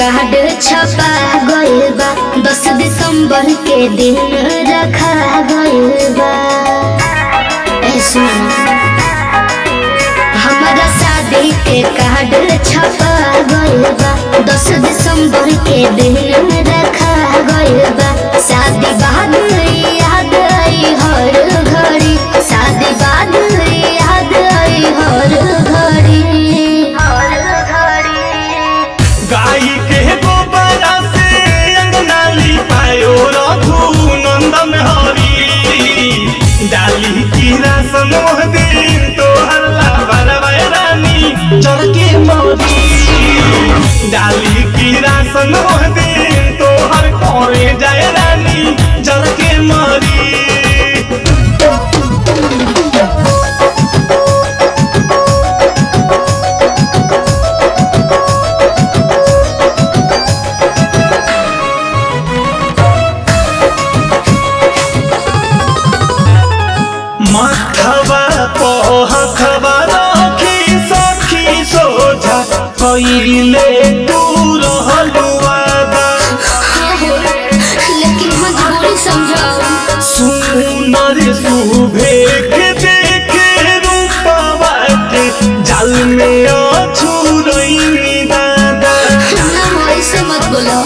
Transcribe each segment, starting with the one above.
card छपा गइल बा दस दिसंबर के दिन रखा गइल बा ए सुन हमारा शादी के कार्ड छपा गइल बा दस दिसंबर के दिन रखा गइल बा शादी बाद याद आई हर घड़ी शादी बाद याद आई हर घड़ी हर घड़ी गाई के गोबरा से अंगना लिपायो रघु नंदन हरी डाली की रासन दिन तो हल्ला बरवाए रानी चरके मोदी डाली की रासन दिन तो हर कोरे जाए रानी जरके मरी मखबा पहखबा रखी सखी सोझा कइले तू रहलु वादा लेकिन मजबूरी समझाओ सुनर सुभे के देखे रूपवा के जल में अछुरई दादा ना ऐसे मत बोलो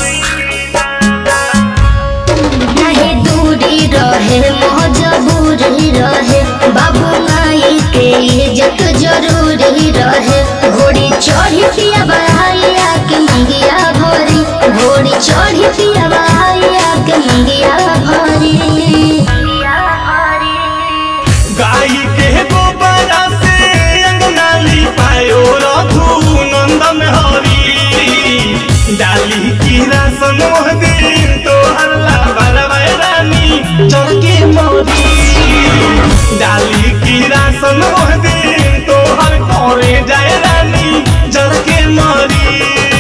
नहीं दूरी रहे मजबूरी रहे बाबू माई के इज्जत जरूरी रहे घोड़ी चढ़ी पिया बहाइया के मंगिया भरी घोड़ी चढ़ी पिया बहाइया के मंगिया भरी गाई के गोबरा से अंगना लिपायो रघु नंदन हरी डाली की रासन दिन तो हल्ला बरवाए रानी चरके मोदी डाली की रासन दिन तो हर कोरे जाए रानी जरके मरी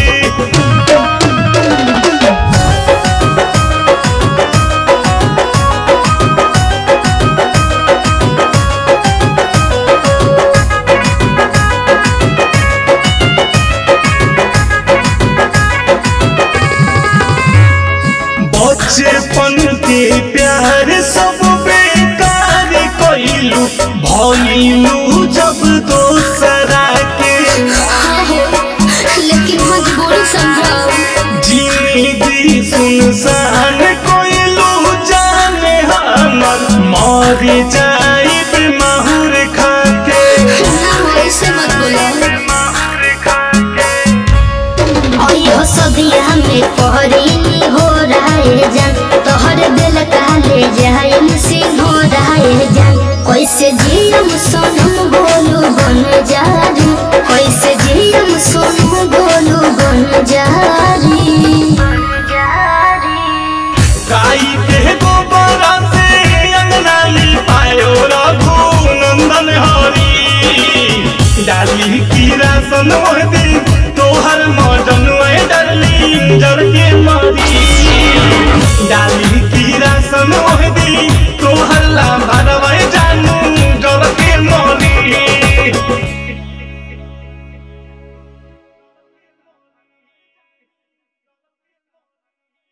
बचपन के प्यार सब बेकार कइलू भइलू जब दोसरा के लेकिन मजबूरी समझाओ जिंदगी सुनसान कइलू जाने हमर मर जाइब माहुर खाके ना ऐसे मत बोलो माहुर खाके अयो सदिया में पहरी हो रहे जान तोहर दिल काले जायन सिंह हो रहे जान कैसे जियम सोनम बोलू बन जारी कैसे जियम सोनम बोलू बन जारी गाई के गोबरा से अंगना लिपायो रघु नंदन हरी डाली की रासन दिन तोहर मदन डरली जर के मरी डाली की रासन